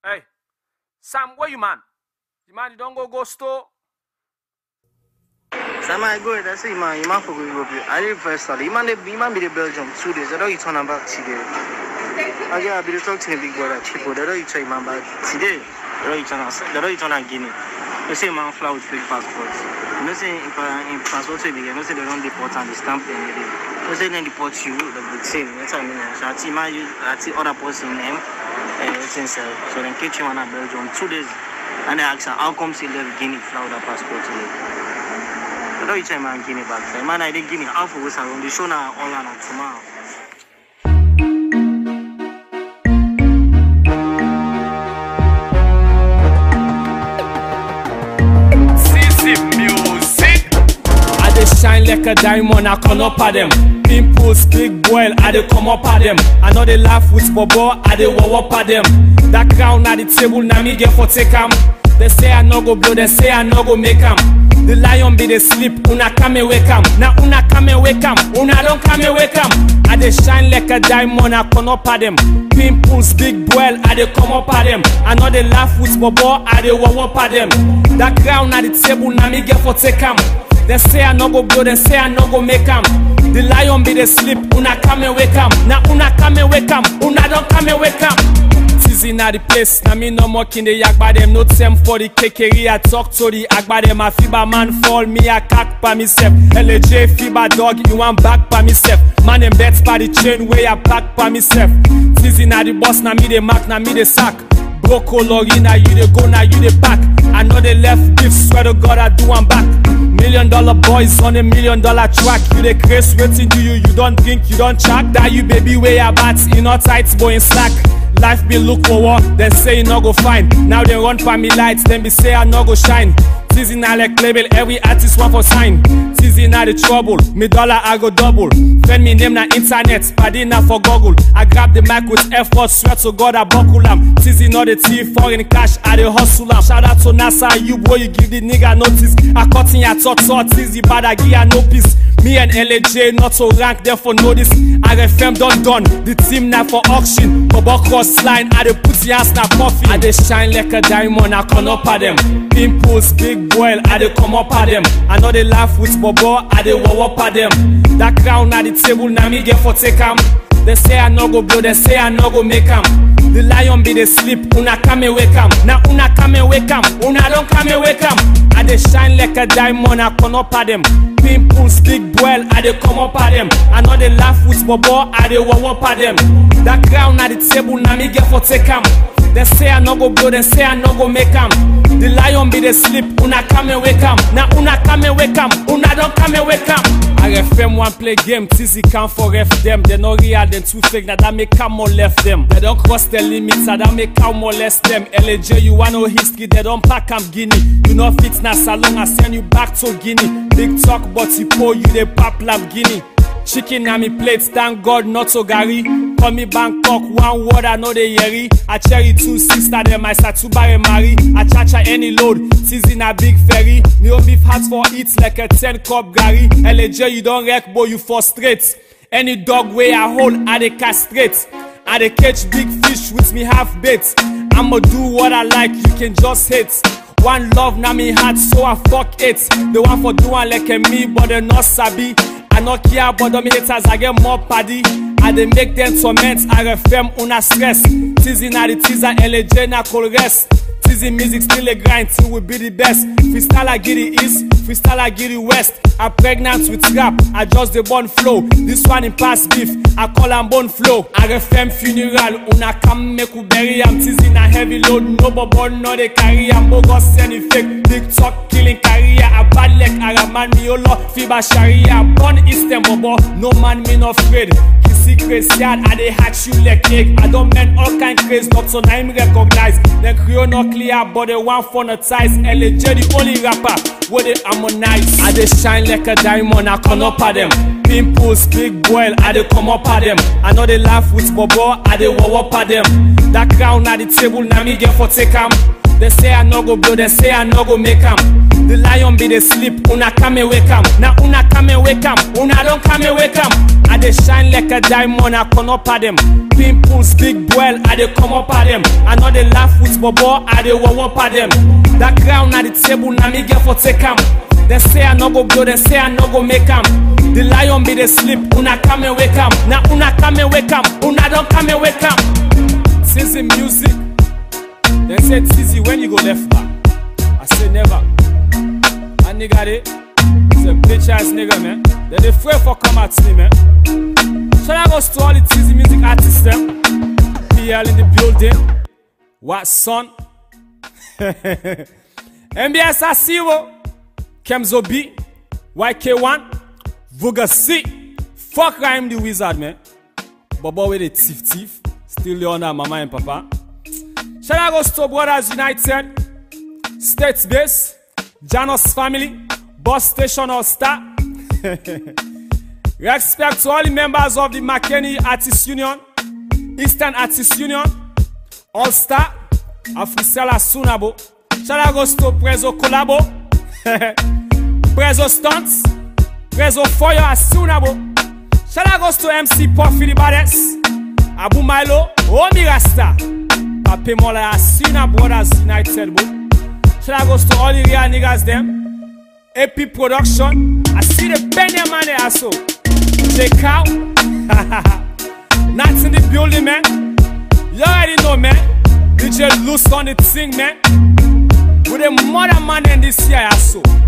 Hey, Sam, where you man? You man, you don't go go store. Sama I go there, say man, you man for go Europe. I did first study. You man, they- you man be the Belgium two days. I don't you turn back today. I get I be the talk to my big brother Chico. They don't you try man back today. They don't you turn they don't you turn and Guinea. They say man fly with fake passport. You know say if I in passport we begin, you know say they don't deport and they stamp them. They you know say then deport you, they would say. That's what I mean. So I see man use I see other person name. Uh, since uh, so then catch you man at Belgium two days. And they ask her, how come she left Guinea fly with a passport today? I don't each time man Guinea back there. Man, I didn't Guinea half of us around the show now all on tomorrow. CC Music. I dey shine like a diamond, I come up at them. Pimples, big boil, I dey come up at them. I know they laugh with bobo, I dey wow up at them. That crown at the table, now me get for take 'em. They say I no go blow, they say I no go make 'em. The lion be the sleep, una come and wake 'em. Now una come and wake 'em, una don't come and wake 'em. I dey shine like a diamond, I come up at them. Pimples, big boil, I dey come up at them. I know they laugh with bobo, I dey wow up at them. That crown at the table, now me get for take 'em. They say I no go blow, they say I no go make 'em. The lion be the sleep, una come and wake 'em. Now una come and wake 'em, una don't come and wake 'em. Tizzy na the place, na me no more kin the yagba them. No time for the kekeri, I talk to the agba them. A fiba man fall, me a cock by myself. LJ fiba dog, you want back by myself. Man them bets by the chain, way I pack by myself. Tizzy na the boss, na me the mark, na me the sack. Broko lorry, now you the go, now you the back. I know they left gifts, swear to God I do one back. Million dollar boys on a million dollar track. You the craze waiting do you, you don't drink, you don't track. That you baby way a bat, in all tights, boy in slack. Life be look for war, then say you no go fine. Now they run for me lights, then be say I no go shine. Tizzy na like label, every artist want for sign. Tizzy na the trouble, me dollar I go double. Friend me name na internet, paddy na for Google. I grab the mic with effort, swear to God I buckle am. Tizzy not the thief, foreign cash, I the hustle am. Shout out to NASA, you boy, you give the nigga notice. I cut in your tot tot, Tizzy bad, I give ya no peace. Me and LAJ not to rank them for notice. RFM done done, the team now for auction. Bobo cross line, I dey put your ass na coffee. I dey shine like a diamond, I come up at them. Pimples, big boil, I dey come up at them. I know they laugh with Bobo, I dey wow up at them. That crown at the table, now me get for take 'em. They say I no go blow, they say I no go make 'em. The lion be the sleep, una come and wake 'em. Now una come and wake 'em, una don't come and wake 'em. I dey shine like a diamond, I come up at them. Pimples, big boil, I dey come up at them. I know they laugh with bobo, I dey wow up at them. That crown at the table, now me get for take 'em. They say I no go blow, they say I no go make 'em. The lion be the sleep, una come and wake 'em. Now una come and wake 'em, una don't come and wake 'em. RFM one play game, Tizzy count for ref them. They no real, then too fake, now that make come more left them. They don't cross the limits, now that make come molest them. LAJ, you want no history, they don't pack 'em Guinea. You know fit na salon, I send you back to Guinea. Big talk, but you pour you the pap lam Guinea. Chicken na me plate, thank God not so Gary. Call me Bangkok, one word I know the yeri. I cherry two sister them, I start to buy marry. I cha any load, Tizzy na big ferry. Me own beef hats for eat like a 10 cup Gary. LAJ you don't wreck, boy you frustrate. Any dog way I hold, I dey castrate. I dey catch big fish with me half bait. I'ma do what I like, you can just hate. One love na me heart, so I fuck it. The one for doing like a me, but they not sabi. I no care about them haters, I get more paddy. I dey make them torment, RFM una stress. Tizzy na the teaser, LAJ na cold rest. Tizzy music still a grind till we be the best. Freestyle I get the east, freestyle I get the west. I pregnant with rap, I just the born flow. This one in past beef, I call am bone flow. RFM funeral, una come make we bury am. Tizzy na heavy load, no bobo no dey carry am. Bogus any fake, big talk killing career. A bad leg, Araman Miolo, Fiba Sharia. Born Eastern bobo, no man me no afraid. secret yard I dey hatch you like egg I don men all kind craze not so na him recognize Dem crew no clear but they want phonetize LAJ the only rapper wey dey harmonize I dey shine like a diamond I come up at them Pimples big boil I dey come up at them I no dey laugh with bobo I dey wow up at them That crown na the table na me get for take am They say I no go blow, they say I no go make am The lion be the sleep, una come and wake am. Now una come and wake am, una don't come and wake am. I dey shine like a diamond, I come up at them. Pimples, big boil, I dey come up at them. I know they laugh with bobo, I dey wow up at them. That crown at the table, na me get for take am. They say I no go blow, they say I no go make am. The lion be the sleep, una come and wake am. Now una come and wake am, una don't come and wake am. Since the music, they say it's easy when you go left back. I say never. That nigga they, it's a bitch ass nigga man. They dey afraid for come at me man. Should I go to all the Tizzy music artists them? PL in the building. What son? MBS Asiwo, Kemzo B, YK1, Vuga C. Fuck Rhyme the Wizard man. Bobo with the thief thief. Still Leona, mama and papa. Shout out goes to Brothers United, States Base, Janos Family, Boss Station All Star. Respect to all the members of the McKinney Artists Union, Eastern Artists Union, All Star, Afrisela Sunabo. Shout out goes to Prezo Collabo, Prezo Stunts, Prezo Foyo Asunabo. Shout out goes to MC Puffy the Baddest, Abu Milo, Omi Rasta. Pape Mola Asina Brothers United bro. Shout out goes to all the real niggas them. AP Production. I see the penny man there also. Check out. Not in the building man. You already know man. DJ loose on the thing man. With the mother man in this year also.